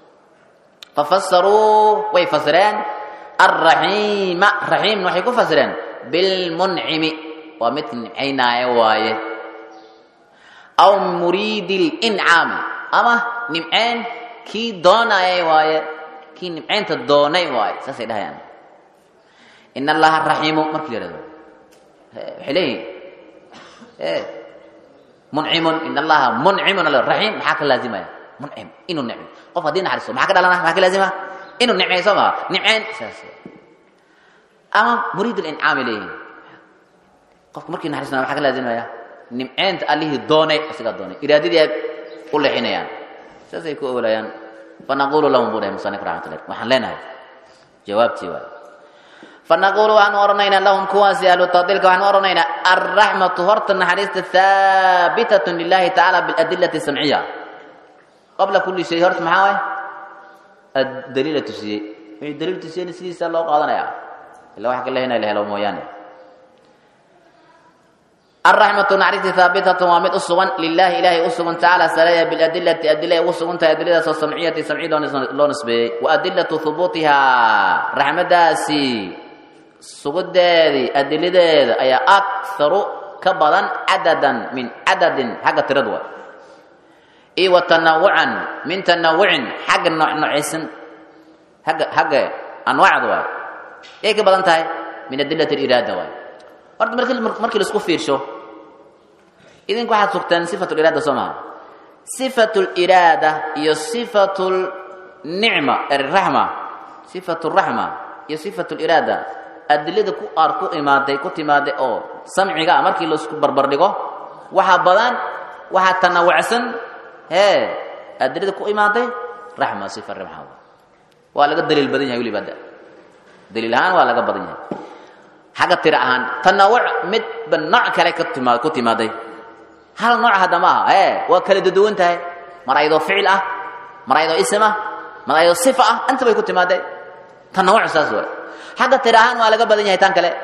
fafasaruu way fasireen alraxiima raxiimna waxay ku fasireen bilmuncimi waa midka nimcaynaayo waaye aw muriidi lincaami ama nimceen kii doonayay waaye kii nimceynta doonay waaye saasay dhahayaan in allaha raxiimu markii la yihahdo waxay leeyihin muncimun in allaha muncimun raxiim maxaa ka laazimaya muncim inuu nicmo qof haddii naxariisto maxaa ka dhalana maxaa ka laazima inuu nimceeyo soo maha nimceen saas ama muriid lincaami leeyihin qofka markii naxariistana maxaa ka laazimaya nimceenta allihii doonay asigaa doonay iraadadii ay u leexinayaan saasay ku ogolayaan fanaqulu lahum buu dhahay musanif raxmatullah waxaan leenahay jawaabtii waay fanaqulu waxaanu odhanaynaa lahum kuwaasi ahlu tadiilka waxaanu odhanaynaa alraxmatu horta naxariista haabitatun lilahi tacaala biladilati samciya qabla kulli shay horta maxaa waay daliila tusiyey wixii daliil tusiyeyna sidiisa loo qaadanayaa illa waxa ka lehinay la helo mooyaane الرحمة نعرفت ثابتة ومد أسغن لله إله أسغن تعالى سلايا بالأدلة أدلة أسغن أدلة سمعية سمعية لون نسبي وأدلة ثبوتها رحمة داسي سجود دادي أدلة دادي أي أكثر كبرا عددا من عدد حق تردوى إي وتنوعا من تنوع حق النوع نوعسن حق حق أنواع دواء إيه كبرا انتهي من أدلة الإرادة واي horta markii markii la isku fiirsho idinku waxaad sugteen sifatul iraada soo maha sifatul iraada iyo sifatul nicma raxma sifatul raxma iyo sifatul iraada adilada ku aar ku imaaday ku timaaday oo samciga ah markii la isku barbar dhigo waxaa badan waxaa tanawacsan hee adilada ku imaaday raxma sifa raxma waa laga daliil badan yahay weliba daliil ahaan waa laga badan yahay xagga tira ahaan tanawuc midba nooc kale ka timaa ku timaaday hal nooc hadda ma aha ee waa kala duduwan tahay mar ayadoo ficil ah mar ayadoo ism ah mar ayadoo sifa ah inta bay ku timaaday tanawuc saas waay xagga tira ahaan waa laga badan yahay tan kale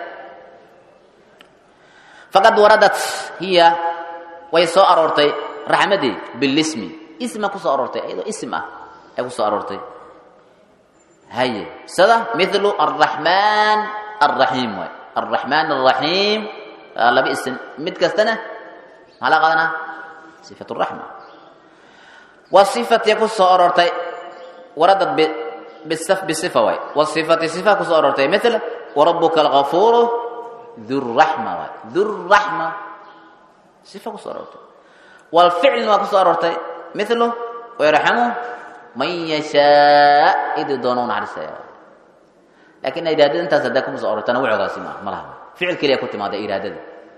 faqad waradat hiya way soo aroortay raxmadii bilismi isma ku soo aroortay ayadoo ism ah ay ku soo aroortay haye sida mithlu arraxmaan arraxiim waay الرحمن الرحيم لبي اسم مد كستنا على قدنا صفة الرحمة والصفة يكون صورتي وردت بالصف بصفة واي والصفة صفة كو صورتي مثل وربك الغفور ذو الرحمة واي ذو الرحمة صفة كو صورتي والفعل ما كو صورتي مثله ويرحمه من يشاء إذ دونون عرسه laakiin iraadada intaas haddaa kuma soo oro tanawucgaasi ma ma laha ficil keliya ku timaada iraadada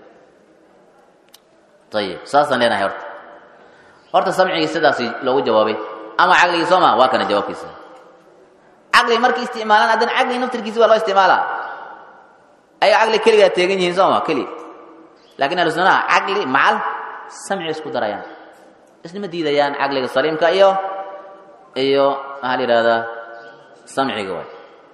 ayib saasaan leenahay horta horta samcigii sidaasi loogu jawaabay ama caqligii soo maa waa kana jawaabkiisa caqli markii isticmaalaan haddana caqli naftirkiisi waa loo isticmaalaa ay caqli keligaa teegan yihiin soo ma keli laakiin ahlusunaha caqli macal samci isku darayaan isnima diidayaan caqliga saliimka iyo iyo maxaa la yidhahdaa samciga waay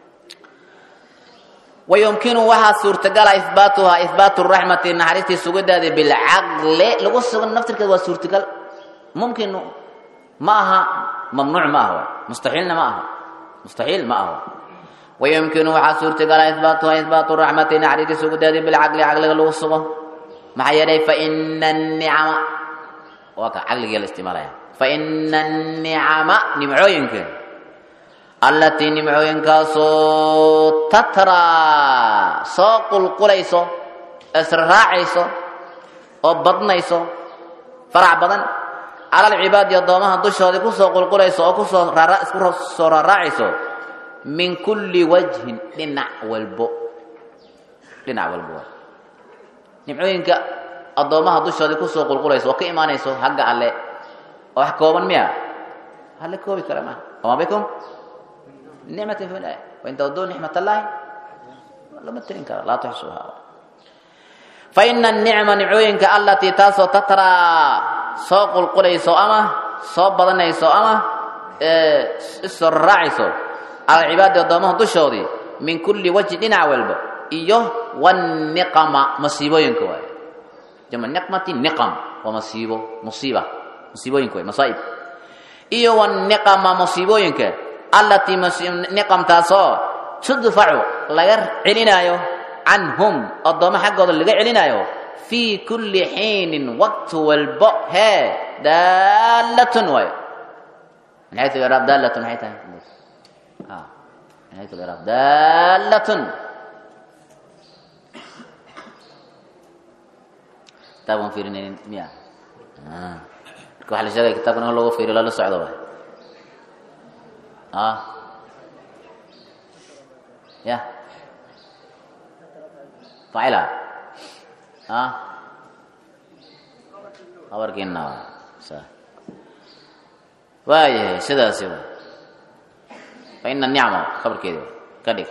ويمكن وها suurtagal إثباتها إثبات الرحمة نحرستي سجدها بالعقل لو سجن نفترك waa suurtagal ممكن ما ها ممنوع ما هو مستحيل ما هو مستحيل ما هو ويمكن وها suurtagal إثباتها إثبات الرحمة نحرستي سجدها بالعقل عقل لو سجن مع يدي فإن النعم وك عقل الاستعمال فإن النعم نمعوينك allatii nimcooyinkaasoo tatraa soo qulqulayso israacayso oo badnayso farac badan cala alcibaadi addoomaha dushoodii kusoo qulqulayso oo kusoo isku soo raaraacayso min kulli wajhin dhinac walbo dhinac walbo nimcooyinka addoomaha dushoodii kusoo qulqulayso oo ka imaanayso hagga alle oo wax kooban miya alle koobi kara maha wama bikum نعمة في الله وإن تودوا نعمة الله لما تنكر لا تحصوها فإن النعمة نعوينك التي تاسو تترى سوق القريسو أما صوب بدنيسو أما السرعيسو على العباد الضمه دشودي من كل وجه دينا والب إيوه والنقمة مصيبوينك واي جمع نقمة نقم ومصيبو مصيبة مصيبوينك واي مصائب إيوه والنقمة مصيبوينك allatii niqamtaasoo tudfacu laga celinaayo canhum addoommo xaggooda laga celinaayo fii kulli xiinin waqti walbo hee daallatun waayo min xayu iraab daallatun maxay tahay min xayu iraab daallatun kitaabkan fiirinaynin miya marka waxa la sheegaya kitaabkan in loogu fiiriyo lala socdo waay ah ya facila ah habarkiina sa waayahay sidaasi wa fa ina nicma khabarkeedi ka dhig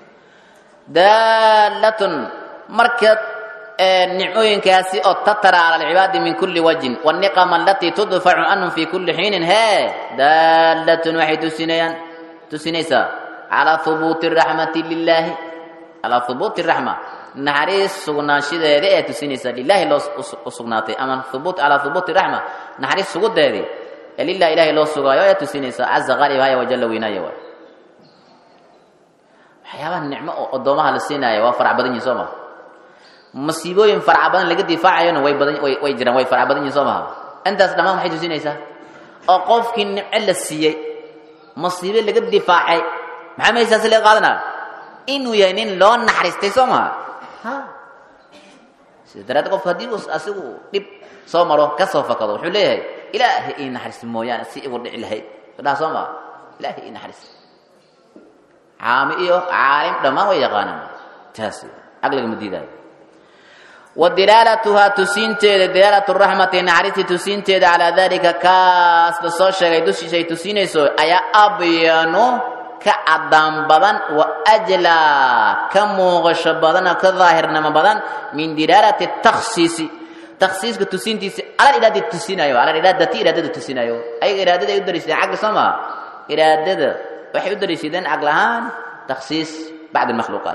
daalatun marka nicmooyinkaasi oo tatara cala alcibaadi min kuli wajhin waniqama alatii tudfacu canhum fi kuli xiinin hee daalatun waxay tusinayaan tusinaysaa calaa hubuuti raxmati lilaahi calaa hubuuti raxma naxariis sugnaanshadeeda ee tusinaysa lilaahi loo u sugnaatay ama hubuut calaa hubuuti raxma naxariis sugudeedii ee lilahi ilaahay loo sugaayo ee tusinaysa caza qaalib haya wajalla weynaaya waay waxyaabaha nicmo oo addoomaha la siinaayo waa farac badan yihin soo maha masiibooyin faraca badan laga difaacayona way badan way way jiraan way farac badan yihin soo maha intaas dhammaan waxay tusinaysaa oo qofkii nimco la siiyey masiibo laga difaacay maxaa maysaasi laga qaadanaa inuu yahay nin loo naxariistay soo maha ha sida daraaddeed qofku haddii uu asigu dhib soo maro ka soo fakado wuxuu leeyahay ilaahay ii naxariis mooyaane si igu dhici lahayd dhaha soo maha ilaahay ii naxariis caami iyo caalim dhammaan way yaqaanaan taas caqliga ma diidaayo wa dilaalatuhaa tusiinteeda dilaalatu raxmati naxariistii tusiinteeda calaa dalika kaas la soo sheegay dushiisa ay tusiinayso ayaa abyanu ka cadaan badan wa ajlaa ka muuqasho badan oo ka daahirnimo badan min dilaalati takhsiisi takhsiiska tusiintiisi alal iraadati tusinayo alal iraadati iraadada tusinayo ayaga iraadada ay u dariishadeen caqli soo maa iraadada waxay u dariishadeen caql ahaan takhsiis bacd almakhluuqaat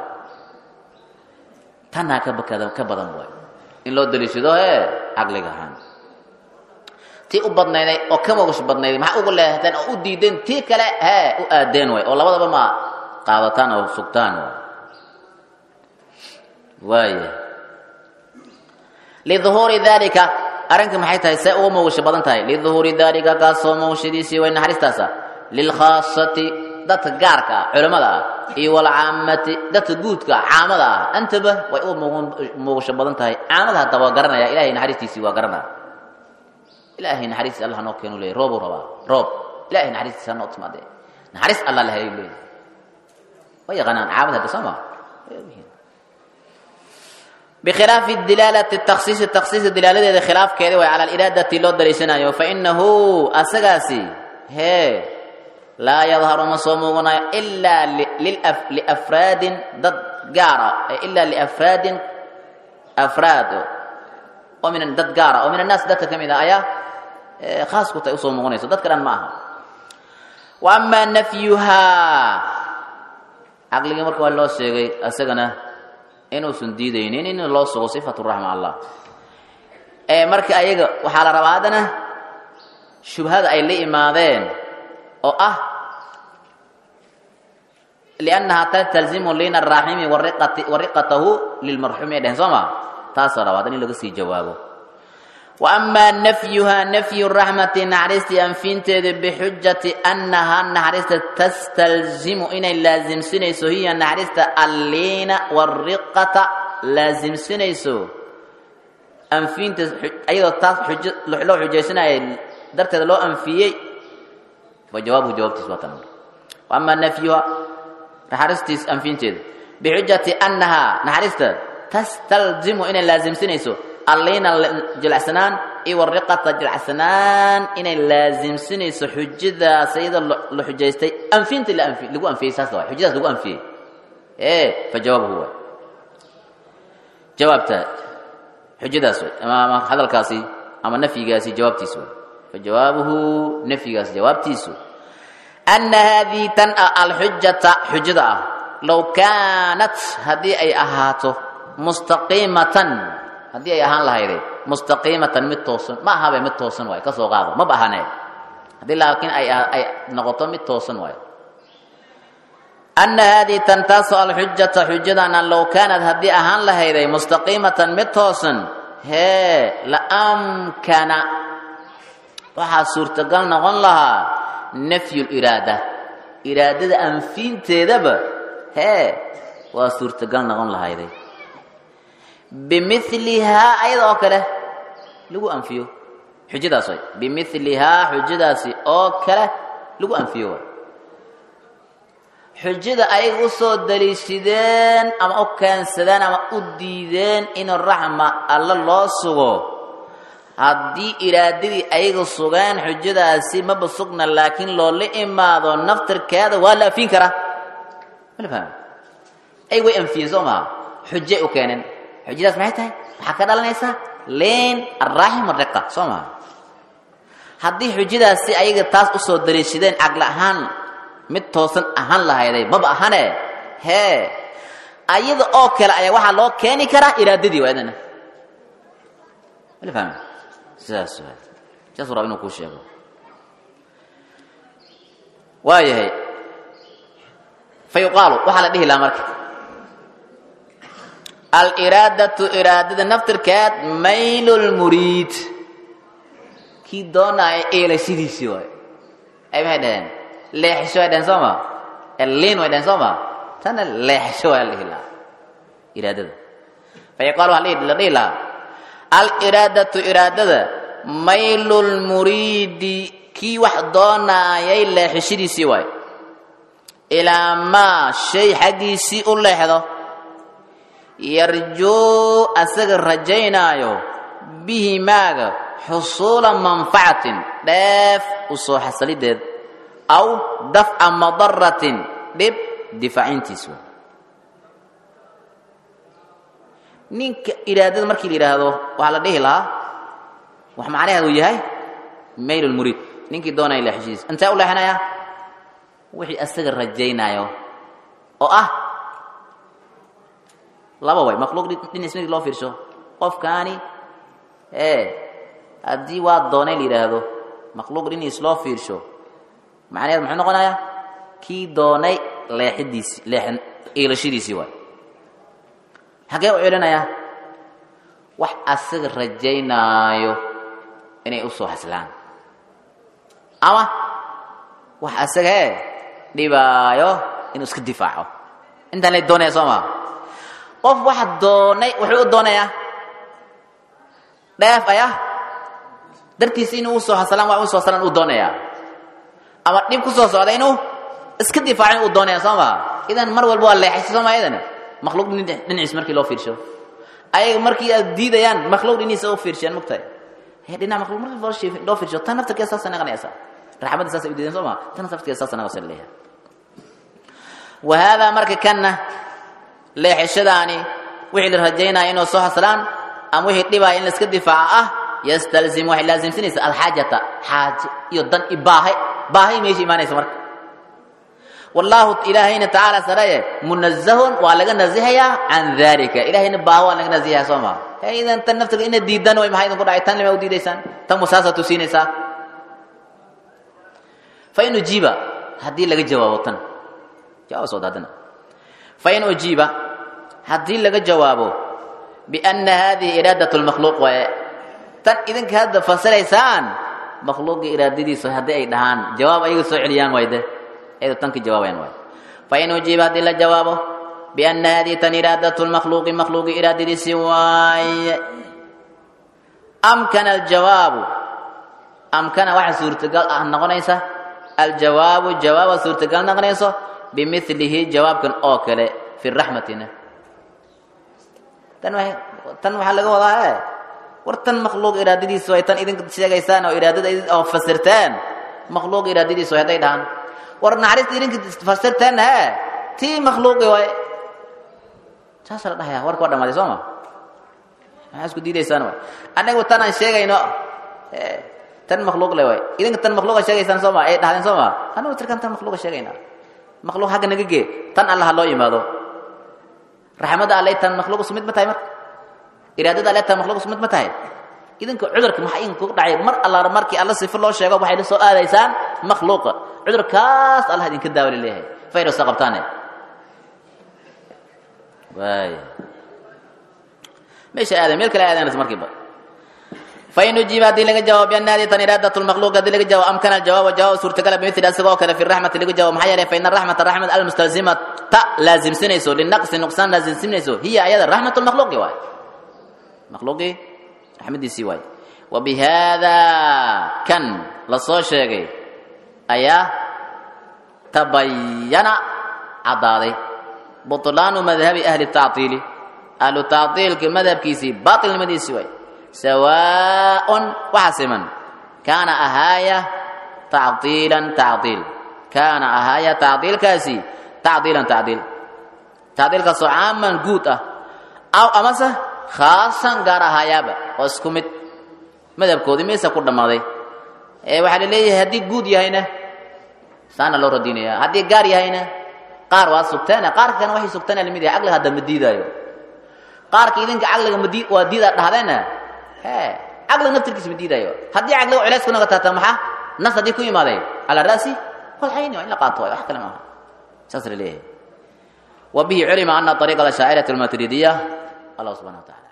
tanaa ka bakada ka badan waay in loo dariishado ee caqliga ahaan tii u badnayday oo ka mogash badnayday maxaa ugu leehateen oo u diideen tii kale hee u aadeen waay oo labadaba ma qaadataan oo sugtaan waay waaya liduhuuri dalika arrinka maxay tahay see uga mogasho badan tahay liduhuuri dalika kaasoo mogashadiisii way naxariistaasa lilkhaasati dadka gaarka ah culimmada ah iyo walcaamati dadka guudka caamada ah antaba way u muugasho badan tahay caamada hadda waa garanaya ilahay naxariistiisii waa garanaya ilaahay naxariistis allah noo keenu leeyay roobuu rabaa roob ilahay naxariistiisa noo timaade naxariis allah la helay leeyay way yaqaanaan caamada hadda soo maa بخلاف الدلالة التخصيص التخصيص دلالة خلاف كذا وعلى الإرادة لو دريسنا فإنه أسقاسي هي لا يظهر مصومنا إلا للأف... لأفراد ضد قارة إلا لأفراد أفراد ومن ضد قارة ومن الناس ضد كم إذا آية خاص كنت يصومون ضد كلام معها وأما نفيها عقل يمرك والله سيغي أسقنا inuusan diidaynin in loo sugo sifatu raxma allah ee marka ayaga waxaa la rabaa haddana shubhada ay la imaadeen oo ah liannahaa tastalzimu lina araaximi wariqatahu lilmarxuumi ay dheheen soo maa taasoo rabaa hadan in laga sii jawaabo wa amaa nafyuhaa nafyu raxmati naxariistii anfiinteeda bixujati annahaa naxariista tastalzimu inay laasimsinayso hiya naxariista alliina wariqata laasimsinayso anfiinta ayadoo taas loo xujaysanaya darteeda loo anfiyey fa jawaabuhu jawaabtiis waa tan wa amaa nafyuha naxariistiis anfiinteeda bixujati annahaa naxariista tastalzimu inay laasimsinayso alliina jilacsanaan iyo wariqata jilacsanaan inay laasimsinayso xujadaas iyadoo la xujaystay anfinta lagu anfiyey saas waay xujadaas lagu anfiyey ee fa jawaabuhu waay jawaabta xujadaas way ama hadalkaasi ama nafyigaasi jawaabtiis way fa jawaabuhu nafyigaas jawaabtiisu ana haadihi tan ah alxujata xujada ah low kaanat haddii ay ahaato mustaqiimatan haddii ay ahaan lahayde mustaqiimatan mid toosan ma ahabe mid toosan waayo ka soo qaado maba ahane haddii laakiin ay ay noqoto mid toosan waayo ana haadihi tan taasoo alxujata xujadana low kaanad haddii ahaan lahayday mustaqiimatan mid toosan hee la amkana waxaa suurtagal noqon lahaa nafyu liraada iraadada anfiinteedaba hee waa suurtagal noqon lahayday bimilihaa ayada oo kale lagu anfiyo xujadaas way bimilihaa xujadaasi oo kale lagu anfiyo way xujada ayaga u soo daliishadeen ama u keensadeen ama u diideen in raxma alla loo sugo haddii iraadadii ayaga sugeen xujadaasi maba sugna laakiin loola imaado naftirkeeda waa la anfiin karaa mala fahmi ay way anfiyeen soo maha xujay u keeneen xujadaas maxay tahay waxaa ka dhalanaysaa leen araaxim ariqa soo maha haddii xujadaasi ayaga taas usoo daliishadeen caqli ahaan mid toosan ahaan lahayday maba ahane hee ayada oo kale ayaa waxaa loo keeni karaa iraadadii waa idana wala fahmi sidaas waa saas raba inuu kuu sheego waayahay fa yuqaalu waxaa la dhihi lahaa marka aliraadatu iraadada naftirkeed maylu lmuriid kii doonaya eelashadiisii waay ay maxay dhaheen leexisho way dhaheen soo ma liin way dhaheen soo ma tana leexisho waa la dhihi lahaa iraadada fa yuqaalu waxaa la dhihi lahaa aliraadatu iraadada maylu lmuriidi kii wax doonaayay leexishadiisii waay ilaa maa shay xaggiisii u leexdo yarjuu asaga rajaynaayo bihi maaga xusuula manfacatin dheef u soo xasalideed aw dafca madaratin dhib difaacintiis waay ninka iraadada markii la yidhaahdo waxaa la dhihi lahaa wax macnaheedu yahay mayl lmuriid ninkii doonaya leexishidiis intee u leexinaya wixii asaga rajaynaayo oo ah laba way makhluuq dhinac markii loo fiirsho qofkaani ee haddii waa doonay la yidhaahdo makhluuq dhinaciis loo fiirsho macnaheed muxuu noqonayaa kii doonay leexidiisi leexin iilashadiisii waay xagee u celinayaa wax asaga rajaynaayo inay u soo haslaan ama wax asaga ee dhibaayo inuu iska difaaco intaan lay doonaya soo maa qof wax doonay wuxuu u doonayaa dheef aya dartiisa inuu usoo haslaan waa usoo haslaan uu doonayaa ama dhib ku soo socda inuu iska difaacin uu doonaya soo maa idan mar walba waa leexaysa soo maa idan makhluuq dhinaciis markii loo fiirsho ayaga markii aad diidayaan makhluuq dhinaciisa u fiirshiyaan mogtahay dhinac makhluuq markii loo fiirsho tan naftarkeeda saasay naqanaysaa raxmadda saasay u diideen soo maa tan naftarkeeda saasay naqasay leeyahay wa haadaa marka kanna leexishadaani wixii la rajaynaya inuu soo haslaan ama wixii dhibaya in la iska difaaco ah yastalzim waxay laasimsanaysa alxaajata xaaje iyo dan i baahay baahay meesha imaanaysa marka wallaahu ilaahayna tacaala sareye munazahun waa laga nazihayaa can dalika ilahayna baaho waa laga nazihayaa soo maa idan tan naftiga ina diidan way maxaa idinku dhacay tan lima u diidaysaan tan wasaasa tusiinaysaa fa in ujiiba haddii laga jawaabo tan jawaab soo daadana fa in ujiiba haddii laga jawaabo bianna hadihi iraadat lmakhluuq waaye tan idinka hadda fasiraysaan makhluuqii iraadadiisa haddii ay dhahaan jawaab ayaga soo celiyaan wayde ayadu tan ka jawaabayaan waay fa in ujiiba haddii la jawaabo bianna hadihi tan iraadat lmakhluuqi makhluuqii iraadadiisii waaye amkana aljawaabu amkana waxa suurtagal ah noqonaysa aljawaabu jawaaba suurtagal noqonayso bimilihi jawaabkan oo kale fi raxmatina tan tan waxaa laga wadaa e war tan makhluuq iraadadiisu ay tan idinka sheegaysaan oo iraadada oo fasirteen makhluuq iraadadiisu hadday dhahaan war naxariista idinka fasirteen he tii makhluuqi waay saasa la dhahaya warka waa dhamaaday soo ma maxaa isku diidaysaan waay annagu tan aan sheegayno tan makhluuq le waay idinka tan makhluuqa sheegaysaan soo ma ay dhahdeen soo ma annagu tirkan tan makhluuqa sheegaynaa makhluuq hagga naga gee tan alla ha loo yimaado raxmadda alle tan makhluuq isku mid ma tahay marka iraadada alle tan makhluuq isku mid ma tahay idinka cudurka maxaa idinku dhacay mar allaala markii alla sifo loo sheego waxay la soo aadaysaan makhluuqa cudurkaas allah idinka daawali leeyahay fayrusa qabtaane waay meesha aaday meel kale aadanaysa markiiba fain ujiiba haddii laga jawaabo bianna hadi tan iraadat lmakhluuq haddii laga jawaabo amkana aljawaaba jawaab suurtagala bimithli asagoo kale fi raxmati laga jawaabo maxaa yeelay faina raxmata raxmat almustalzimata laasimsanayso linaqsi nuqsaan laasimsanayso hiya ayada raxmat lmakhluuqi waay makhluuqii raxmadiisii waay wa bihada kan la soo sheegay ayaa tabayana caddaaday buطlaanu madhabi ahli tactiili ahlu tactiilka madhabkiisii baatilnimadiisii waay sawaaء waxa siman kaana ahaaya tacdiilan tacdiil kaana ahaaya tacdiilkaasi tacdiilan tacdiil tacdiilkaasoo caaman guud ah aw amase khaasan gaar ahaayaaba oo isku mid madhabkoodii meesa ku dhammaaday ee waxaa la leeyahay haddii guud yahayna saana loo radinaya haddii gaar yahayna qaar waa sugteene qaarka kana waxay sugteen lamid yahay caqliga hadda ma diidaayo qaarka idinka caqliga madi waa diidaa dhahdeena he caqliga naftirkiisa ma diidaayo haddii caqliga culays ku naga taata maxaa nas haddii ku yimaadeen cala ra'si walxayni waa in la qaato waay wax kale maaha saas la leeyahay wa bihi culima ana ariiqa ashaacirati almaturidiya allah subxana wa tacala